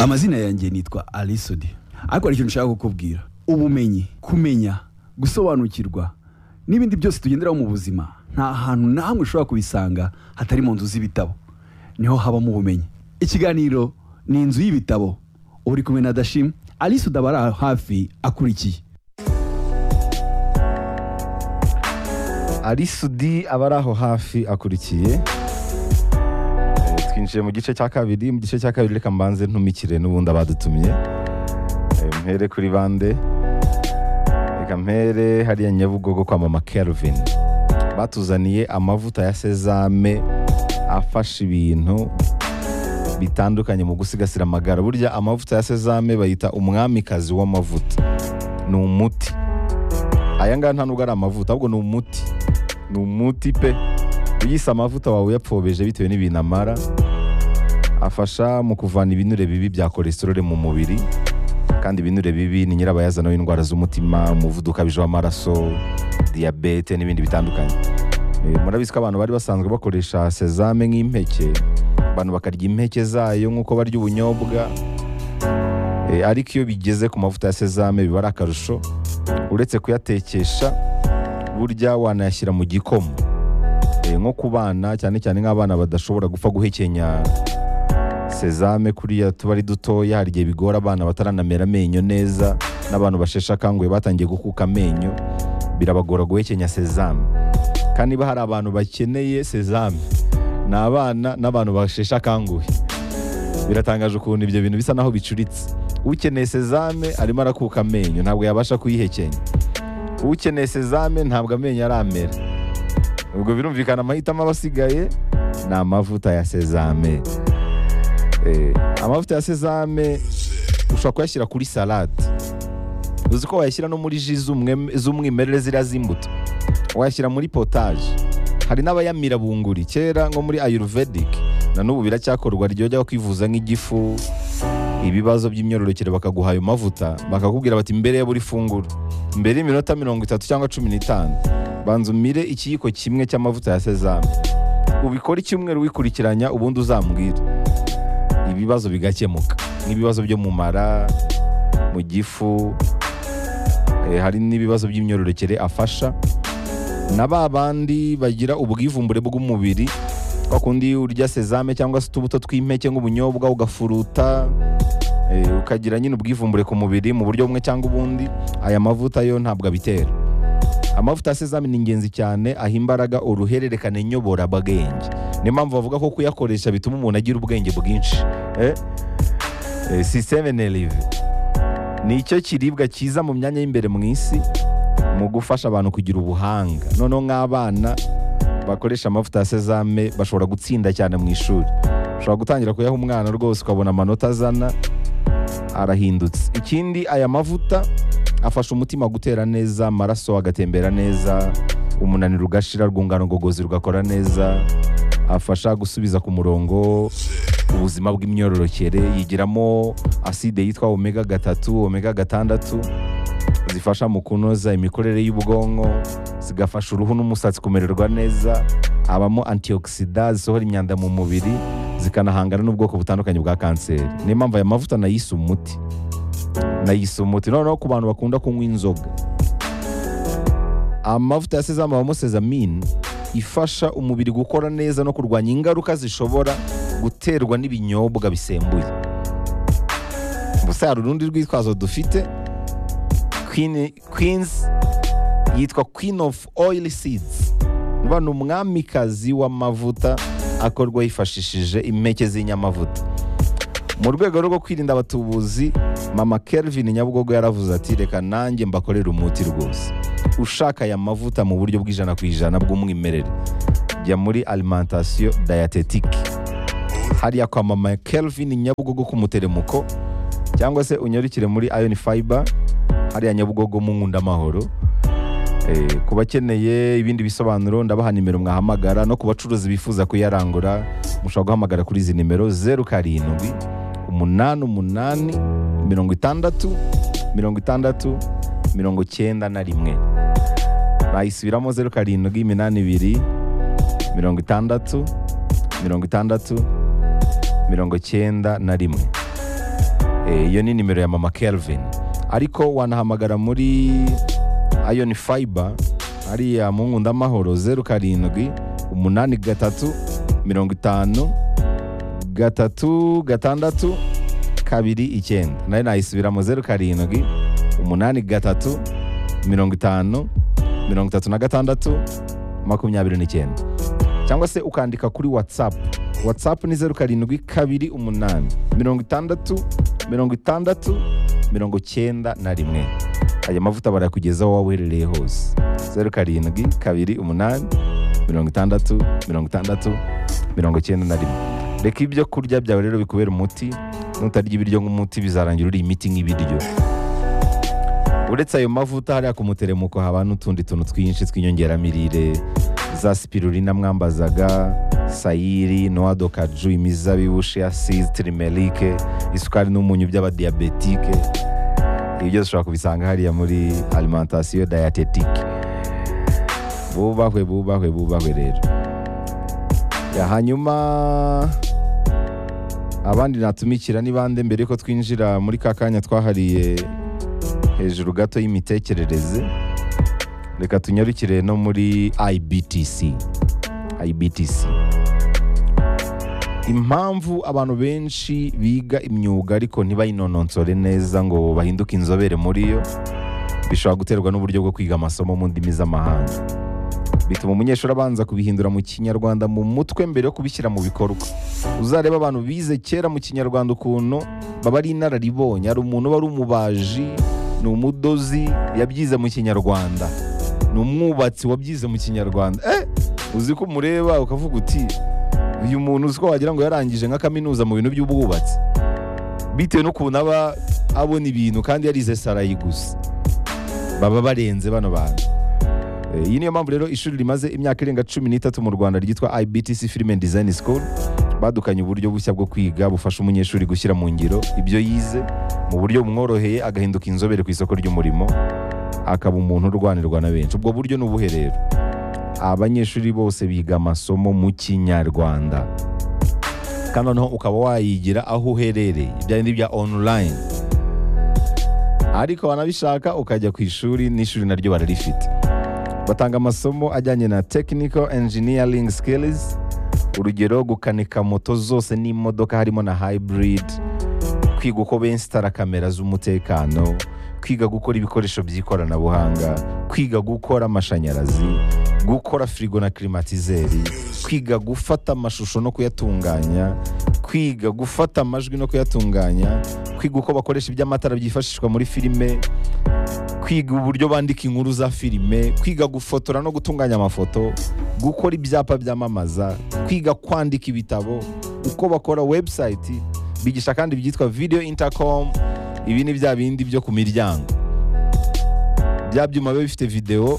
amazina yanjye nitwa arisodi ariko hari ikintu nshaka kukubwira ubumenyi kumenya gusobanukirwa n'ibindi byose tugenderaho mu buzima nta hantu n'ahamwe ushobora kubisanga hatari mu nzu z'ibitabo niho habamo ubumenyi ikiganiro ni inzu y'ibitabo uri kumwe na dashim arisodi aba ari aho hafi akurikiye arisudi aba ari aho hafi akurikiye Eh, twinjiye mu gice cya kabiri mu gice cya kabiri reka mbanze ntumikire n'ubundi abadutumye Eh, mpere kuri bande reka mpere hariya nyabugogo kwa mama kelvin batuzaniye amavuta ya sezame afasha ibintu bitandukanye mu gusigasira amagara burya amavuta ya sezame bayita umwamikazi w'amavuta ni umuti aya ngaya nta nubwo ari amavuta ahubwo ni umuti ni umuti pe uyise amavuta wawe uyapfobeje bitewe n'ibintu amara afasha mu kuvana ibinure bibi bya kolesterole mu mubiri kandi ibinure bibi ni nyirabayazana w'indwara z'umutima umuvuduko ukabije w'amaraso diyabete n'ibindi bitandukanye Eh, murabizi ko abantu bari basanzwe bakoresha sezame nk'impeke abantu bakarya impeke zayo nk'uko barya ubunyobwa Eh, ariko iyo bigeze ku mavuta ya sezame biba ari akarusho uretse kuyatekesha burya wanayashyira mu gikoma Eh, nko ku bana cyane cyane nk'abana badashobora gupfa guhekenya sezame kuriya tuba ari dutoya hari igihe bigora abana bataranamera amenyo neza n'abantu basheshe akanguhe batangiye gukuka amenyo birabagora guhekenya sezame kandi niba hari abantu bakeneye sezame ni abana n'abantu basheshe akanguhe biratangaje ukuntu ibyo bintu bisa naho bicuritse ukeneye sezame arimo arakuka amenyo ntabwo yabasha kuyihekenya ukeneye sezame ntabwo amenyo aramera ubwo birumvikana amahitamo aba asigaye ni amavuta ya sezame Eh, amavuta ya sezame ushobora kuyashyira kuri salade uzi ko wayashyira no muri ji z'umwem- z'umwimerere ziriya z'imbuto wayashyira muri potaje hari n'abayamira bunguri kera nko muri ayurvedic na n'ubu biracyakorwa ryojya kwivuza nk'igifu ibibazo by'imyororokere bakaguha ayo mavuta bakakubwira bati mbere ya buri funguro mbere y'iminota mirongo itatu cyangwa cumi n'itanu banza umire ikiyiko kimwe cy'amavuta ya sezame ubikore icyumweru wikurikiranya ubundi uzambwira ibibazo bigakemuka nk'ibibazo byo mu mara mu gifu eh, hari n'ibibazo by'imyororokere afasha na ba bandi bagira ubwivumbure bw'umubiri kwa kundi urya sezame cyangwa se utubuto tw'impeke nk'ubunyobwa ugafuruta eh, ukagira nyine ubwivumbure ku mubiri mu buryo bumwe cyangwa ubundi aya mavuta yo ntabwo abitera amavuta ya sezame ni ingenzi cyane aha imbaraga uruhererekane nyoborabwenge niyo mpamvu bavuga ko kuyakoresha bituma umuntu agira ubwenge bwinshi eh? eh, systeme nerve ni icyo kiribwa cyiza mu myanya y'imbere mu isi mu gufasha abantu kugira ubuhanga noneho nk'abana bakoresha amavuta ya sezame bashobora gutsinda cyane mu ishuri ushobora gutangira kuyaha umwana rwose ukabona amanota azana arahindutse ikindi aya mavuta afasha umutima gutera neza amaraso agatembera neza umunaniro ugashira urwungano ngogozi rugakora neza afasha gusubiza ku murongo ubuzima bw'imyororokere yigiramo aside yitwa omega gatatu omega gatandatu zifasha mu kunoza imikorere y'ubwonko zigafasha uruhu n'umusatsi kumererwa neza habamo antioxida zisohora imyanda mu mubiri zikanahangana n'ubwoko butandukanye bwa kanseri niyo mpamvu aya mavuta nayise umuti nayise umuti noneho ku bantu bakunda kunywa inzoga amavuta ya sezame abamo sezamine ifasha umubiri gukora neza no kurwanya ingaruka zishobora guterwa n'ibinyobwa bisembuye gusa hari urundi rwitwazo dufite Queen- Queens yitwa Queen of Oil Seeds. Bivuga ni umwamikazi w'amavuta akorwa yifashishije impeke z'inyamavuta. Mu rwego rwo kwirinda abatubuzi, Mama Kelvin Nyabugogo yaravuze ati reka nanjye mbakorera umuti rwose. Ushaka aya mavuta mu buryo bw'ijana ku ijana bw'umwimerere, jya muri alimentation dietetique. Hariya kwa Mama Kelvin Nyabugogo ku muteremuko cyangwa se unyarukire muri Iron Fiber hariya nyabugogo mu nkundamahoro Eh, ku bakeneye ibindi bisobanuro ndabaha nimero mwahamagara no ku bacuruzi bifuza kuyarangura mushobora guhamagara kuri izi nimero zeru karindwi umunani umunani mirongo itandatu mirongo itandatu mirongo cyenda na rimwe bayisubiramo zeru karindwi iminani ibiri mirongo itandatu mirongo itandatu mirongo cyenda na rimwe Eh, iyo ni nimero ya mama kelvin ariko wanahamagara muri ayoni fayiba hariya mu nkundamahoro zeru karindwi umunani gatatu mirongo itanu gatatu gatandatu kabiri icyenda nayo nayisubiramo zeru karindwi umunani gatatu mirongo itanu mirongo itatu na gatandatu makumyabiri n'icyenda cyangwa se ukandika kuri whatsapp whatsapp ni zeru karindwi kabiri umunani mirongo itandatu mirongo itandatu mirongo cyenda na rimwe aya mavuta barayakugezaho waba uherereye hose zeru karindwi kabiri umunani mirongo itandatu mirongo itandatu mirongo cyenda na rimwe reka ibyo kurya byawe rero bikubera umuti nutarya ibiryo nk'umuti bizarangira uri imiti nk'ibiryo uretse ayo mavuta hariya ku muteremuko haba n'utundi tuntu twinshi tw'inyongeramirire za spirulina mwambazaga sayiri noado kaju imizabibu shiasizi tirimerike isukari n'umunyu by'abadiyabetike ibi byose ushobora kubisanga hariya muri alimentasiyo dayatetike bubahwe bubahwe bubahwe rero Ya, hanyuma abandi natumikira ni bande mbere yuko twinjira muri ka kanya twahariye hejuru gato y'imitekerereze reka tunyarukire no muri ibtc ibtc impamvu abantu benshi biga imyuga ariko ntibayinononsore neza ngo bahinduke inzobere muri yo bishobora guterwa n'uburyo bwo kwiga amasomo mu ndimi z'amahanga bituma umunyeshuri abanza kubihindura mu kinyarwanda mu mutwe mbere yo kubishyira mu bikorwa uzarebe abantu bize kera mu kinyarwanda ukuntu baba ari inararibonye hari umuntu uba ari umubaji ni umudozi yabyize mu kinyarwanda ni umwubatsi wabyize mu kinyarwanda eh uzi ko umureba ukavuga uti uyu muntu uzi ko wagira ngo yarangije nka kaminuza mu bintu by'ubwubatsi bitewe n'ukuntu aba abona ibintu kandi yarize sarayi gusa baba barenze bano bantu Eh, iyi niyo mpamvu rero ishuri rimaze imyaka irenga cumi n'itatu mu rwanda ryitwa ibtc film and design school badukanye uburyo bushya bwo kwiga bufasha umunyeshuri gushyira mu ngiro ibyo yize mu buryo bumworoheye agahinduka inzobere ku isoko ry'umurimo akaba umuntu urwanirwa na benshi ubwo buryo ni ubuhe rero abanyeshuri bose biga amasomo mu kinyarwanda kandi noneho ukaba wayigira aho uherereye ibyo ni bya online ariko wanabishaka ukajya ku ishuri n'ishuri naryo bararifite batanga amasomo ajyanye na technical engineering skills urugero gukanika moto zose n'imodoka harimo na hybrid kwiga uko bensitara kamera z'umutekano kwiga gukora ibikoresho by'ikoranabuhanga kwiga gukora amashanyarazi gukora firigo na klimatizeri kwiga gufata amashusho no kuyatunganya kwiga gufata amajwi no kuyatunganya kwiga uko bakoresha iby'amatara byifashishwa muri filime kwiga uburyo bandika inkuru za filime kwiga gufotora no gutunganya amafoto gukora ibyapa byamamaza kwiga kwandika ibitabo uko bakora website bigisha kandi ibyitwa video intercom ibi ni bya bindi byo ku miryango bya byuma biba bifite video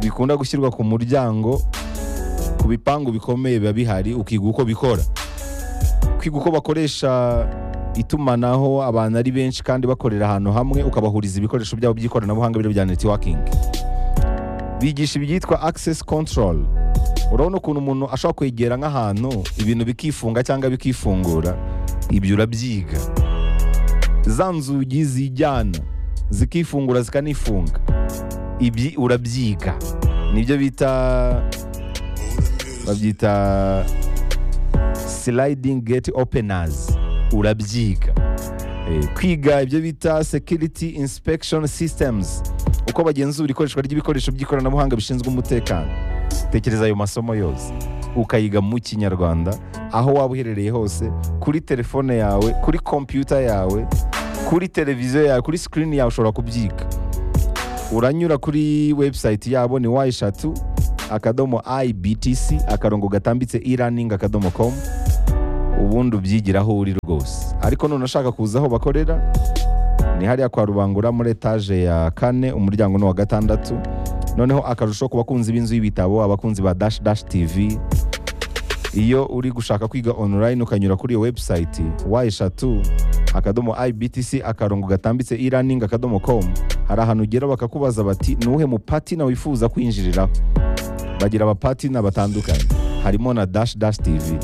bikunda gushyirwa ku muryango ku bipangu bikomeye biba bihari ukiga uko bikora kwiga uko bakoresha itumanaho abantu ari benshi kandi bakorera ahantu hamwe ukabahuriza ibikoresho byabo by'ikoranabuhanga biro bya networking bigisha ibyitwa access control urabona ukuntu umuntu ashobora kwegera nk'ahantu ibintu bikifunga cyangwa bikifungura ibyo urabyiga za nzugi zijyana zikifungura zikanifunga ibyi urabyiga nibyo bita babyita sliding gate openers urabyiga Eh, kwiga ibyo bita security inspection systems uko bagenzura ikoreshwa ry'ibikoresho by'ikoranabuhanga bishinzwe umutekano tekereza ayo masomo yose ukayiga mu kinyarwanda aho waba uherereye hose kuri telefone yawe kuri kompiyuta yawe kuri televiziyo yawe kuri sikirini yawe ushobora kubyiga uranyura kuri webusayiti yabo ni wa eshatu akadomo ibtc akarongo gatambitse e-learning akadomo komu ubundi ubyigira aho uri rwose ariko none ushaka kuza aho bakorera ni hariya kwa rubangura muri etaje ya kane umuryango ni uwa gatandatu noneho akarusho ku bakunzi b'inzu y'ibitabo abakunzi ba dash dash tv iyo uri gushaka kwiga online ukanyura kuri iyo website wa eshatu akadomo ibtc akarongo gatambitse e-learning akadomo com hari ahantu ugera bakakubaza bati ni uwuhe mupatina wifuza kwinjiriraho bagira abapatina batandukanye harimo na dash dash tv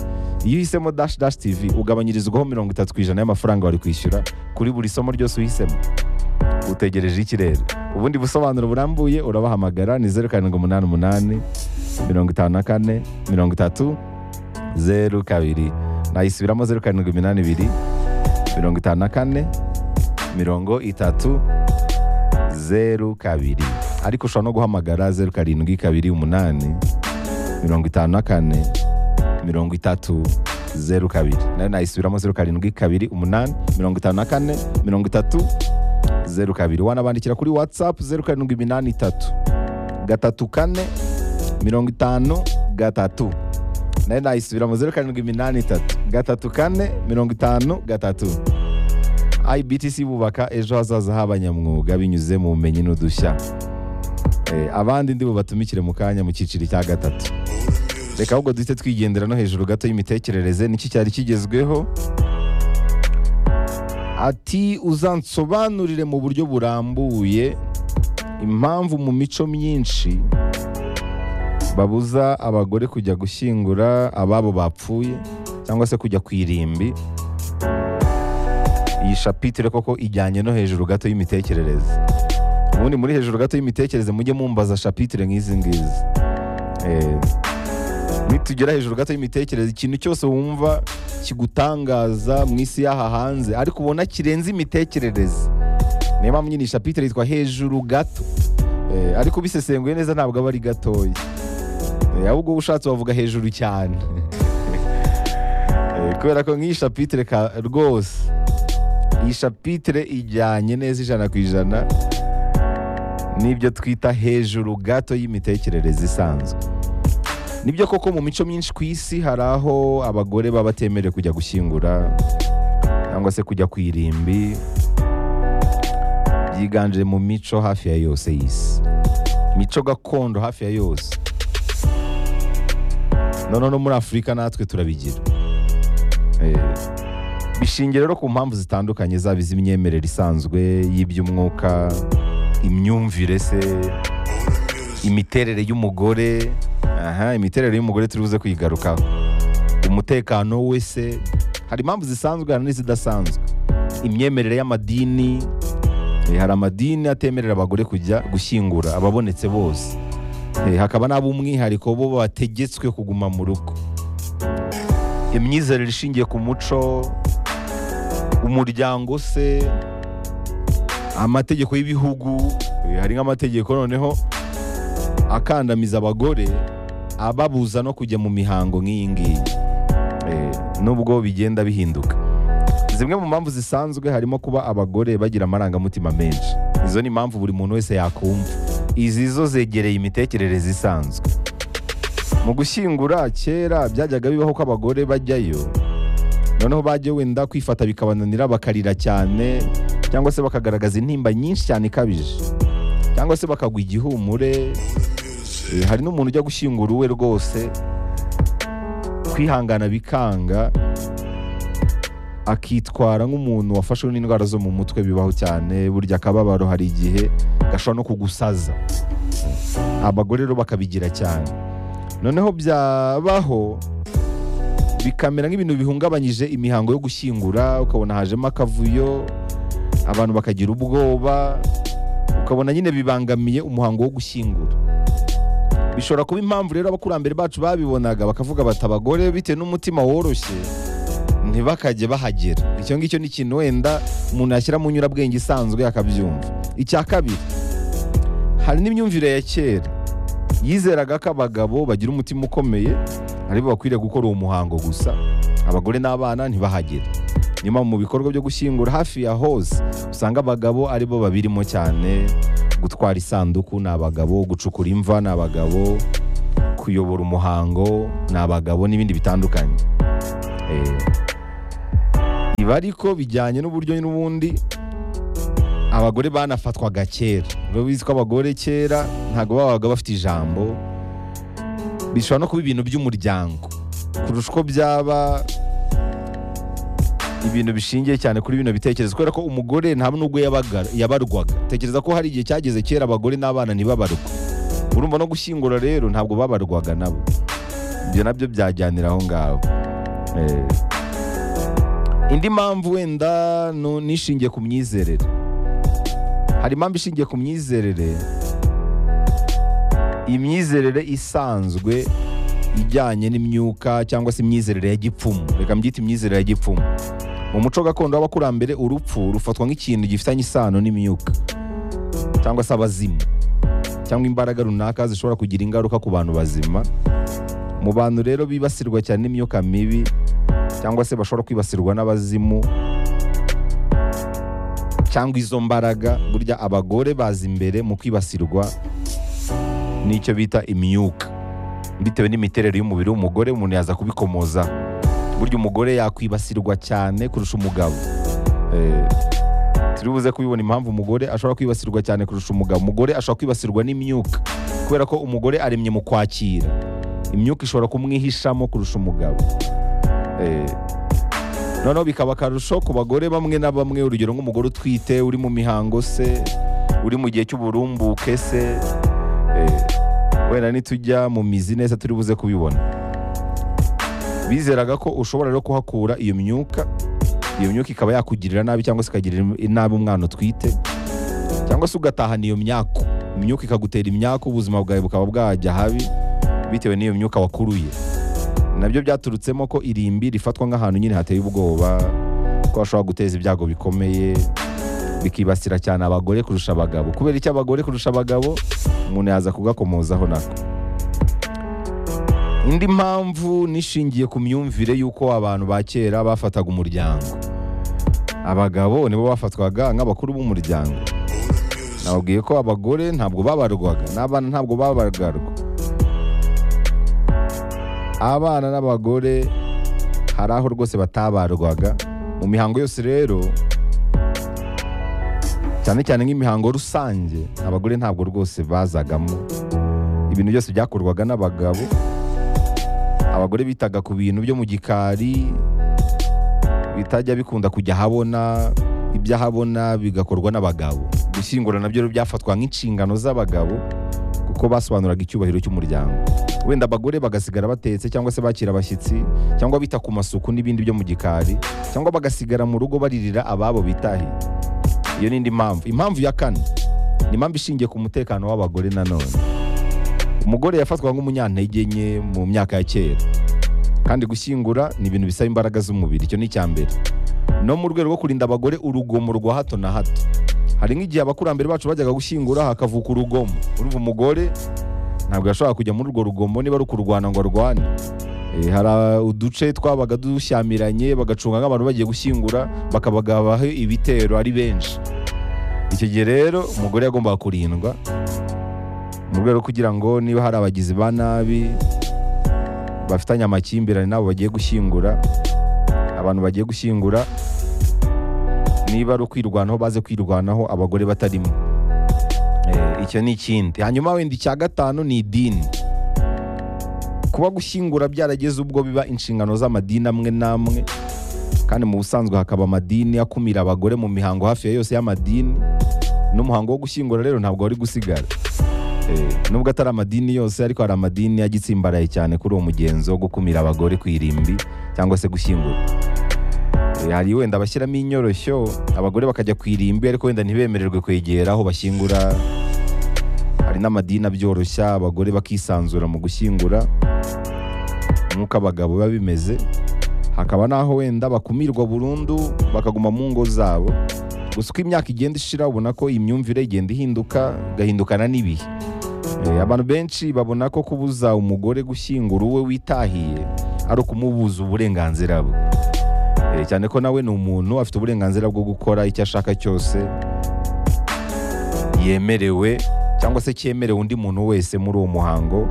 iyo uhisemo dash dash tv ugabanyirizwaho mirongo itatu ku ijana y'amafaranga wari kwishyura kuri buri somo ryose uhisemo utegereje iki rero ubundi busobanuro burambuye urabahamagara ni zeru karindwi umunani umunani mirongo itanu na kane mirongo itatu zeru kabiri nayisubiramo zeru karindwi iminani ibiri mirongo itanu na kane mirongo itatu zeru kabiri ariko ushobora no guhamagara zeru karindwi kabiri umunani mirongo itanu na kane mirongo itatu zeru kabiri nayo nayisubiramo zeru karindwi kabiri umunani mirongo itanu na kane mirongo itatu zeru kabiri wanabandikira kuri watsapu zeru karindwi iminani itatu gatatu kane mirongo itanu gatatu nayo nayisubiramo zeru karindwi iminani itatu gatatu kane mirongo itanu gatatu ibtc bubaka ejo hazaza h'abanyamwuga binyuze mu bumenyi n'udushya Eh, abandi ndi bubatumikire mu kanya mu cyiciro cya gatatu reka ahubwo duhite twigendera no hejuru gato y'imitekerereze niki cyari kigezweho ati uzansobanurire mu buryo burambuye impamvu mu mico myinshi babuza abagore kujya gushyingura ababo bapfuye cyangwa se kujya ku irimbi iyi shapitire koko ijyanye no hejuru gato y'imitekerereze ubundi muri hejuru gato y'imitekerereze mujye mumbaza shapitire nk'izi ngizi Eh, nitugera hejuru gato y'imitekerereze ikintu cyose wumva kigutangaza mu isi y'aha hanze ariko ubona kirenze imitekerereze niyo mpamvu nyine iyi shapitire yitwa hejuru gato Eh, ariko ubisesenguye neza ntabwo aba ari gatoya Eh, ahubwo ushatse wavuga hejuru cyane Eh, kubera ko nk'iyi shapitire ka- rwose iyi shapitire ijyanye neza ijana ku ijana n'ibyo twita hejuru gato y'imitekerereze isanzwe nibyo koko mu mico myinshi ku isi hari aho abagore baba batemerewe kujya gushyingura cyangwa se kujya ku irimbi byiganje mu mico hafi ya yose y'isi mico gakondo hafi ya yose noneho no muri afurika natwe turabigira Eh, bishingiye rero ku mpamvu zitandukanye zaba iz'imyemerere isanzwe y'iby'umwuka imyumvire se imiterere y'umugore aha imiterere y'umugore turi buze kuyigarukaho umutekano we se hari impamvu zisanzwe hari n'izidasanzwe imyemerere y'amadini eh, hari amadini atemerera abagore kujya gushyingura ababonetse bose Eh, hakaba n'ab'umwihariko bo bategetswe kuguma mu rugo imyizerere ishingiye ku muco umuryango se amategeko y'ibihugu eh, hari nk'amategeko noneho akandamiza abagore ababuza no kujya mu mihango nk'iyi ngiyi Eh, nubwo bigenda bihinduka zimwe mu mpamvu zisanzwe harimo kuba abagore bagira amarangamutima menshi izo ni impamvu buri muntu wese yakumva izi zo zegereye imitekerereze isanzwe mu gushyingura kera byajyaga bibaho ko abagore bajyayo noneho bajya wenda kwifata bikabananira bakarira cyane cyangwa se bakagaragaza intimba nyinshi cyane ikabije cyangwa se bakagwa igihumure Eh, hari n'umuntu ujya gushyingura uwe rwose kwihangana bikanga akitwara nk'umuntu wafashwe n'indwara zo mu mutwe bibaho cyane burya akababaro hari igihe gashobora no kugusaza abagore rero bakabigira cyane noneho byabaho bikamera nk'ibintu bihungabanyije imihango yo gushyingura ukabona hajemo akavuyo abantu bakagira ubwoba ukabona nyine bibangamiye umuhango wo gushyingura bishobora kuba impamvu rero abakurambere bacu babibonaga bakavuga bati abagore bitewe n'umutima woroshye ntibakajye bahagera icyo ngicyo ni ikintu wenda umuntu yashyira mu nyurabwenge isanzwe akabyumva icya kabiri hari n'imyumvire ya kera yizeraga ko abagabo bagira umutima ukomeye aribo bakwiriye gukora uwo muhango gusa abagore n'abana ntibahagere niyo mpamvu mu bikorwa byo gushyingura hafi ya hose usanga abagabo aribo babirimo cyane gutwara isanduku ni abagabo gucukura imva ni abagabo kuyobora umuhango ni abagabo n'ibindi bitandukanye Eh, ibi ariko bijyanye n'uburyo n'ubundi abagore banafatwaga kera bizi ko abagore kera ntabwo babaga bafite ijambo bishobora no kuba ibintu by'umuryango kurusha uko byaba ibintu bishingiye cyane kuri bino bitekerezo kubera ko umugore nta nubwo yabaga- yabarwaga tekereza ko hari igihe cyageze kera abagore n'abana ntibabarwe urumva no gushyingura rero ntabwo babarwaga nabo ibyo nabyo byajyanira aho ngaho Eh, indi mpamvu wenda nu- nishingiye ku myizerere hari impamvu ishingiye ku myizerere imyizerere isanzwe ijyanye n'imyuka cyangwa se imyizerere ya gipfumu reka mbyite imyizerere ya gipfumu mu muco gakondo w'abakurambere urupfu rufatwa nk'ikintu gifitanye isano n'imyuka cyangwa se abazimu cyangwa imbaraga runaka zishobora kugira ingaruka ku bantu bazima mu bantu rero bibasirwa cyane n'imyuka mibi cyangwa se bashobora kwibasirwa n'abazimu cyangwa izo mbaraga burya abagore baza imbere mu kwibasirwa n'icyo bita imyuka bitewe n'imiterere y'umubiri w'umugore umuntu yaza kubikomoza burya umugore yakwibasirwa cyane kurusha umugabo Eh, turi buze kubibona impamvu umugore ashobora kwibasirwa cyane kurusha umugabo umugore ashobora kwibasirwa n'imyuka kubera ko umugore aremye mu kwakira imyuka ishobora kumwihishamo kurusha umugabo Eh, noneho bikaba akarusho ku bagore bamwe na bamwe urugero nk'umugore utwite uri mu mihango se uri mu gihe cy'uburumbuke se Eh, wenda nitujya mu mizi neza turi buze kubibona bizeraga ko ushobora rero kuhakura iyo myuka iyo myuka ikaba yakugirira nabi cyangwa se ikagirira nabi umwana utwite cyangwa se ugatahana iyo myako imyuka ikagutera imyako ubuzima bwawe bukaba bwajya habi bitewe n'iyo myuka wakuruye nabyo byaturutsemo ko irimbi rifatwa nk'ahantu nyine hateye ubwoba ko hashobora guteza ibyago bikomeye bikibasira cyane abagore kurusha abagabo kubera icyo abagore kurusha abagabo umuntu yaza kugakomozaho nako indi mpamvu nishingiye ku myumvire y'uko abantu ba kera bafataga umuryango abagabo nibo bafatwaga nk'abakuru b'umuryango nababwiye ko abagore ntabwo babarwaga n'abana ntabwo babarwarwa abana n'abagore hari aho rwose batabarwaga mu mihango yose rero cyane cyane nk'imihango rusange abagore ntabwo rwose bazagamo ibintu byose byakorwaga n'abagabo abagore bitaga ku bintu byo mu gikari bitajya bikunda kujya ahabona iby'ahabona bigakorwa n'abagabo gushyingura nabyo rero byafatwa nk'inshingano z'abagabo kuko basobanuraga icyubahiro cy'umuryango wenda abagore bagasigara batetse cyangwa se bakira abashyitsi cyangwa bita ku masuku n'ibindi byo mu gikari cyangwa bagasigara mu rugo baririra ababo bitahiye iyo ni indi mpamvu impamvu ya kane ni impamvu ishingiye ku mutekano w'abagore nanone umugore yafatwaga nk'umunyantege nke mu myaka ya kera kandi gushyingura ni ibintu bisaba imbaraga z'umubiri icyo ni icya mbere no mu rwego rwo kurinda abagore urugomo rwa hato na hato hari nk'igihe abakurambere bacu bajyaga gushyingura hakavuka urugomo urumva umugore ntabwo yashoboraga kujya muri urwo rugomo niba ari ukurwana ngo arwane Eh, hari ah, uduce twabaga dushyamiranye bagacunga nk'abantu bagiye gushyingura bakabagabaho ibitero ari benshi icyo gihe rero umugore yagombaga kurindwa mu rwego rwo kugira ngo niba hari abagizi ba nabi bafitanye amakimbirane n'abo bagiye gushyingura abantu bagiye gushyingura niba ari ukwirwanaho baze kwirwanaho abagore batarimo Eh, icyo ni ikindi hanyuma wenda icya gatanu ni idini kuba gushyingura byarageze ubwo biba inshingano z'amadini amwe n'amwe kandi mu busanzwe hakaba amadini akumira abagore mu mihango hafi ya yose y'amadini n'umuhango wo gushyingura rero ntabwo wari gusigara Eh, nubwo atari amadini yose ariko hari amadini agitsimbaraye cyane kuri uwo mugenzo wo gukumira abagore ku irimbi cyangwa se gushyingura Eh, hari wenda bashyiramo inyoroshyo abagore bakajya ku irimbi ariko wenda ntibemererwe kwegera aho bashyingura hari n'amadini abyoroshya abagore bakisanzura mu gushyingura nk'uko abagabo biba bimeze hakaba n'aho wenda bakumirwa burundu bakaguma mu ngo zabo gusa uko imyaka igenda ishira ubona ko imyumvire igenda ihinduka igahindukana n'ibihe Eh, abantu benshi babona ko kubuza umugore gushyingura uwe witahiye ari ukumubuza uburenganzira bwe Eh, cyane ko nawe ni umuntu afite uburenganzira bwo gukora icyo ashaka cyose yemerewe cyangwa se cyemerewe undi muntu wese muri uwo muhango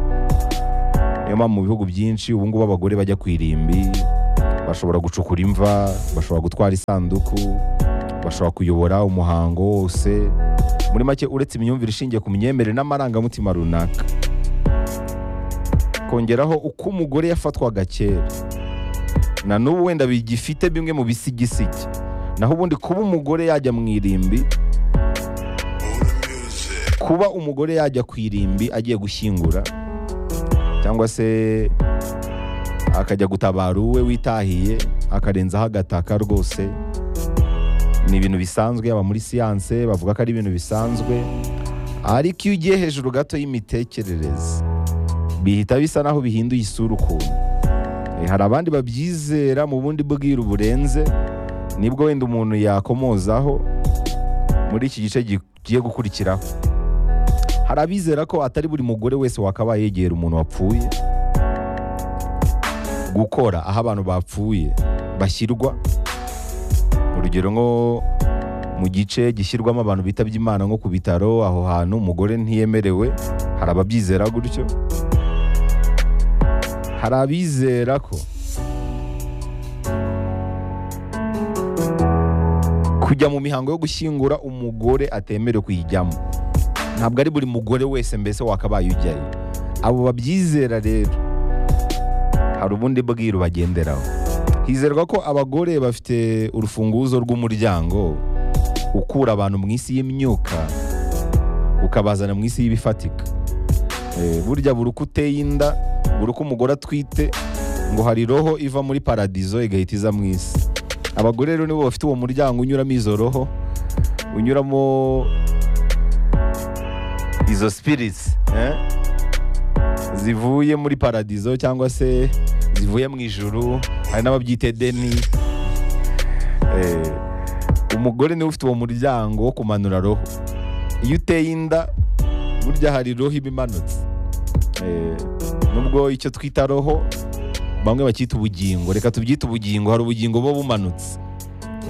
niyo mpamvu mu bihugu byinshi ubu ngubu abagore bajya ku irimbi bashobora gucukura imva bashobora gutwara isanduku bashobora kuyobora umuhango wose muri make uretse imyumvire ishingiye ku myemerere n'amarangamutima runaka kongeraho uko umugore yafatwaga kera na n'ubu wenda bigifite bimwe mu bisigisigi naho ubundi kuba umugore yajya mu irimbi kuba umugore yajya ku irimbi agiye gushyingura cyangwa se akajya gutabara uwe witahiye akarenzaho agataka rwose ni ibintu bisanzwe yaba muri siyanse bavuga ko ari ibintu bisanzwe ariko iyo ugiye hejuru gato y'imitekerereze bihita bisa naho bihinduye isura ukuntu Eh, hari abandi babyizera mu bundi bwiru burenze nibwo wenda umuntu yakomozaho muri iki gice gigiye gukurikiraho hari abizera ko atari buri mugore wese wakabaye yegera umuntu wapfuye gukora aho abantu bapfuye bashyirwa urugero nko mu gice gishyirwamo abantu bitabye imana nko ku bitaro aho hantu umugore ntiyemerewe hari ababyizera gutyo hari abizera ko kujya mu mihango yo gushyingura umugore atemerewe kuyijyamo ntabwo ari buri mugore wese mbese wakabaye ujyayo abo babyizera rero hari ubundi bwiru bagenderaho hizerwa ko abagore bafite urufunguzo rw'umuryango ukura abantu mu isi y'imyuka ukabazana mu isi y'ibifatika Eh, burya buri uko uteye inda buri uko umugore atwite ngo hari roho iva muri paradizo igahita iza mu isi abagore rero nibo bafite uwo muryango unyuramo izo roho unyuramo izo spirits eh? zivuye muri paradizo cyangwa se zivuye mu ijuru hari n'ababyita edeni Eh, umugore niwe ufite uwo muryango wo kumanura roho iyo uteye inda burya hari roho iba imanutse Eh, nubwo icyo twita roho bamwe bacyita ubugingo reka tubyite ubugingo hari ubugingo buba bumanutse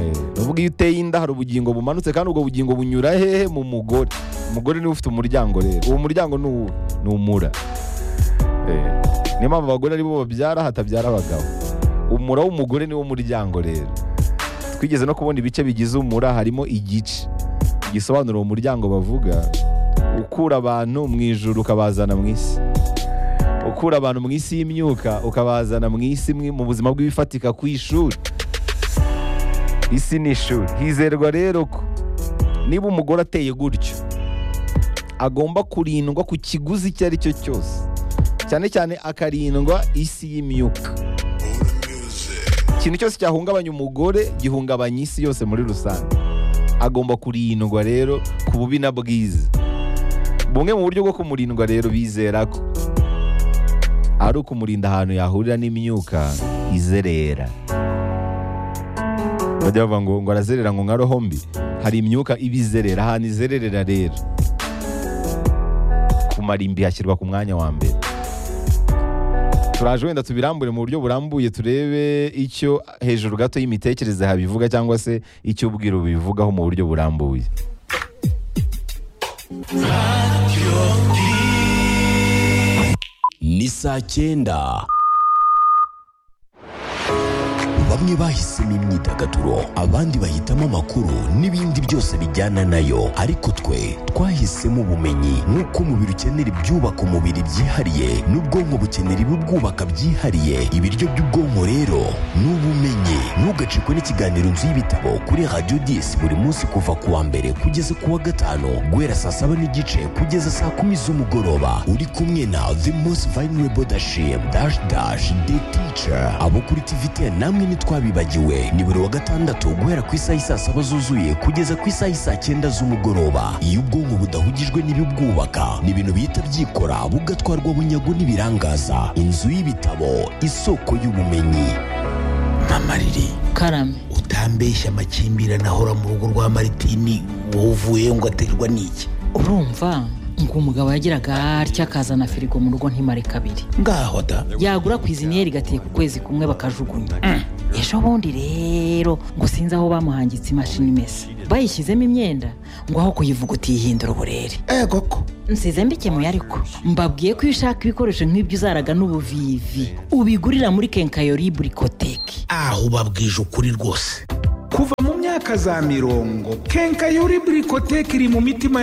Eh, nubwo iyo uteye inda hari ubugingo bumanutse kandi ubwo bugingo bunyura hehe mu mugore umugore niwe ufite umuryango rero uwo muryango ni uwuhe? ni umura Eh, niyo mpamvu abagore aribo babyara hatabyara abagabo umura w'umugore niwo muryango rero twigeze no kubona ibice bigize umura harimo igice gisobanura uwo muryango bavuga ukura abantu mu ijuru ukabazana mu isi ukura abantu mu isi y'imyuka ukabazana mu isi imwe mu buzima bw'ibifatika ku ishuri isi ni ishuri hizerwa rero ko niba umugore ateye gutyo agomba kurindwa ku kiguzi icyo ari cyo cyose cyane cyane akarindwa isi y'imyuka ikintu cyose cyahungabanya umugore gihungabanya isi yose muri rusange agomba kurindwa rero ku bubi na bwiza bumwe mu buryo bwo kumurindwa rero bizera ko ari ukumurinda ahantu yahurira n'imyuka izerera bajya bavuga ngo ngo arazerera ngo nka roho mbi hari imyuka iba izerera ahantu izererera rero kumara imbi hashyirwa ku mwanya wa mbere turaje wenda tubirambure mu buryo burambuye turebe icyo hejuru gato y'imitekerereze habivuga cyangwa se icyo ubwiro bivugaho mu buryo burambuye ni saa cyenda bamwe bahisemo imyidagaduro abandi bahitamo amakuru n'ibindi byose bijyana nayo ariko twe twahisemo ubumenyi nk'uko umubiri ukenera ibyubaka umubiri byihariye n'ubwonko bukenera ibibwubaka byihariye ibiryo by'ubwonko rero ni ubumenyi ntugacikwe n'ikiganiro nzu y'ibitabo kuri radiyo disi buri munsi kuva ku wa mbere kugeza ku wa gatanu guhera saa saba n'igice kugeza saa kumi z'umugoroba uri kumwe na the most vulnerable dashim dash dash the teacher abo kuri tvt namwe ntitwabibagiwe ni buri wa gatandatu guhera ku isaha isaa saba zuzuye kugeza ku isaha isaa cyenda z'umugoroba iyo ubwonko budahugijwe n'ibibwubaka ni ibintu bihita byikora bugatwarwa bunyago n'ibirangaza inzu y'ibitabo isoko y'ubumenyi mama riri karame utambeshya amakimbirane ahora mu rugo rwa maritini wowe uvuyeyo ngo aterwa n'iki urumva ngo umugabo yagiraga atya akazana firigo mu rugo ntimare kabiri ngaho da yagura kwiziniyeri igateka ukwezi kumwe bakajugunya Mm. ejo bundi rero ngo sinzi aho bamuhangitse imashini imesa bayishyizemo imyenda ngo aho kuyivuguta yihindura uburere ego ko nsize mbikemuye ariko mbabwiye ko iyo ushaka ibikoresho nk'ibyo uzaraga n'ubuvivi ubigurira muri kenkayori burikoteki aho ubabwije ukuri rwose kuva mu myaka myaka za mirongo kenkayori burikoteke iri mu mitima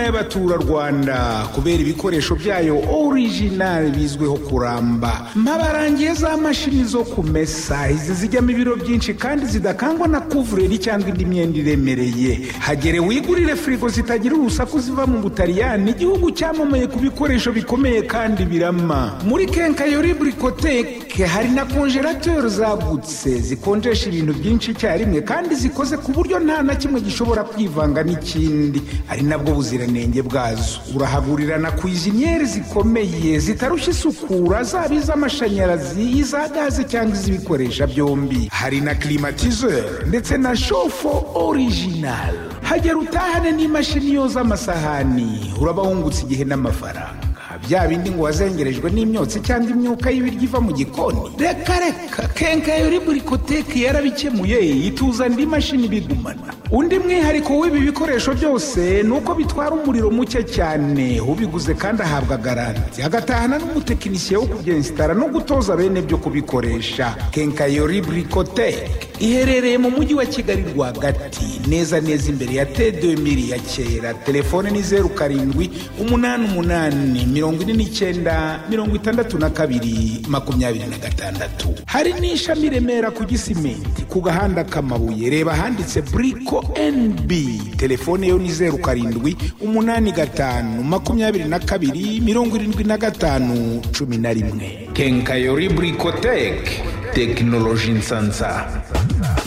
y'abaturarwanda kubera ibikoresho byayo orijinali bizwiho kuramba mbabarangiye za mashini zo kumesa izi zijyamo ibiro byinshi kandi zidakangwa na kuvureri cyangwa indi myenda iremereye hagere wigurire firigo zitagira urusaku ziva mu butaliyani igihugu cyamamaye ku bikoresho bikomeye kandi birama muri kenkayori burikoteke hari na konjerateri zagutse zikonjesha ibintu byinshi icyarimwe kandi zikoze ku buryo nta na kimwe gishobora kwivanga n'ikindi ari nabwo buziranenge bwazo urahagurira na kwiziniyeri zikomeye zitarushya isukura zaba iz'amashanyarazi iza gaze cyangwa iz'ibikoresha byombi hari na kirimatizeri ndetse na shofo orijinali hagera utahane n'imashini yoza amasahani uraba wungutse igihe n'amafaranga bya bindi ngo wazengerejwe n'imyotsi cyangwa imyuka y'ibiryo iva mu gikoni reka reka kenkayori burikoteke yarabikemuye ituza indi mashini bigumana undi mwihariko w'ibi bikoresho byose ni uko bitwara umuriro muke cyane ubiguze kandi ahabwa garanti agatahana n'umutekinisiye wo kubyensitara no gutoza bene byo kubikoresha kenkayori burikoteke iherereye mu mujyi wa kigali rwagati neza neza imbere ya tedemiri ya kera telefone ni zeru karindwi umunani umunani mirongo ine n'icyenda mirongo itandatu na kabiri makumyabiri na gatandatu hari n'ishami i remera ku gisimenti ku gahanda k'amabuye reba ahanditse buriko nb telefone yo ni zeru karindwi umunani gatanu makumyabiri na kabiri mirongo irindwi na gatanu cumi na rimwe kenkayori burikoteke tekinoloji nsansa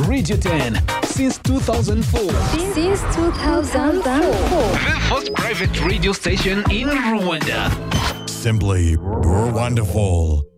Radio 10 since 2004. Since 2004. The first private radio station in Rwanda. Simply, we're wonderful.